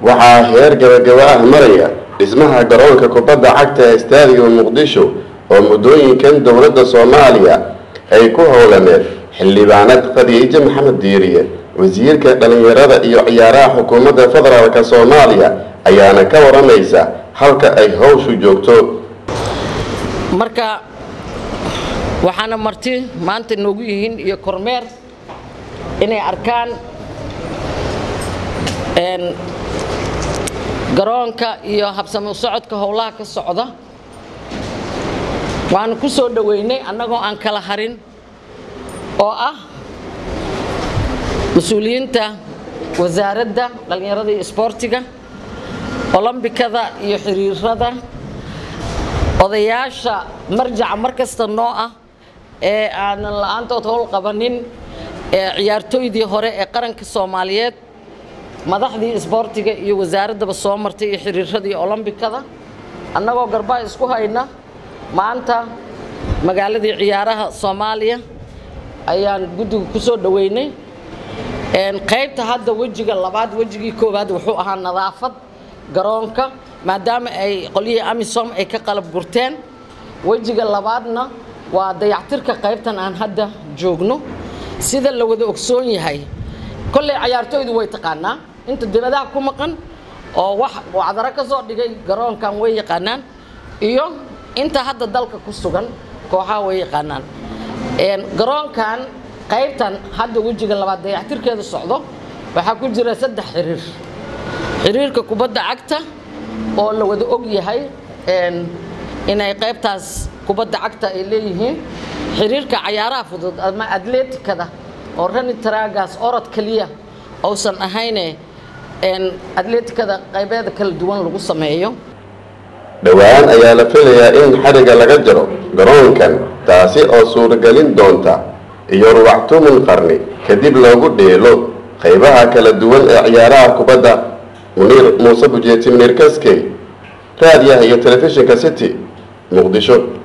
waxaa heer gabagaba ah maraya dhismaha garoonka kubadda cagta ee staadiga muqdisho oo muddooyinkan dowladda soomaaliya ay ku howlaneed xildhibaanad khadiijo maxamed diiriye wasiirka dhallinyarada iyo ciyaaraha xukuumadda federaalk soomaaliya ayaana ka waramaysa halka ay howshu joogto marka waxaana marti maanta noogu yihiin iyo kormeer inay arkaan garoonka iyo habsami u socodka howlaha ka socda waanu ku soo dhoweynay annagoo aan kala harin oo ah mas-uuliyiinta wasaaradda dhallinyarada iyo isboortiga olombikada iyo xiriirada odayaasha marjaca mar kasta noo ah ee aanan la-aantood howl qabanin ee ciyaartooydii hore ee qaranka soomaaliyeed madaxdii isboortiga iyo wasaaraddaba soo martay iyo xiriiradii olombikada annagoo garbaa isku hayna maanta magaaladii ciyaaraha soomaaliya ayaan guddiga ku soo dhoweynay qaybta hadda wejiga labaad wejigii koowaad wuxuu ahaa nadaafad garoonka maadaama ay qolyihii amisom ay ka qalab gurteen wejiga labaadna waa dayactirka qaybtan aan hadda joogno sida la wada ogsoon yahay kolley cayaartooydu way taqaanaa inta dibadaha ku maqan oo wax wacdaro ka soo dhigay garoonkan way yaqaanaan iyo inta hadda dalka ku sugan kooxaha way yaqaanaan garoonkan qaybtan hadda wejiga labaad dayactirkeeda socdo waxaa ku jira saddex xiriir xiriirka kubadda cagta oo la wada og yahay inay qaybtaas kubadda cagta ay leeyihiin xiriirka cayaaraha fudud ama atleetikada oo rani taraagaas orod keliya uusan ahayne atleetikada qaybeeda kala duwan lagu sameeyo dhowaan ayaa la filayaa in xadhigga laga jaro garoonkan taasi oo suuragelin doonta iyo ruwactumun qarni kadib loogu dheelo qaybaha kala duwan ee ciyaaraha kubadda muniir muuse bujeeti muniir kaskey raadiyaha iyo telefishinka city muqdisho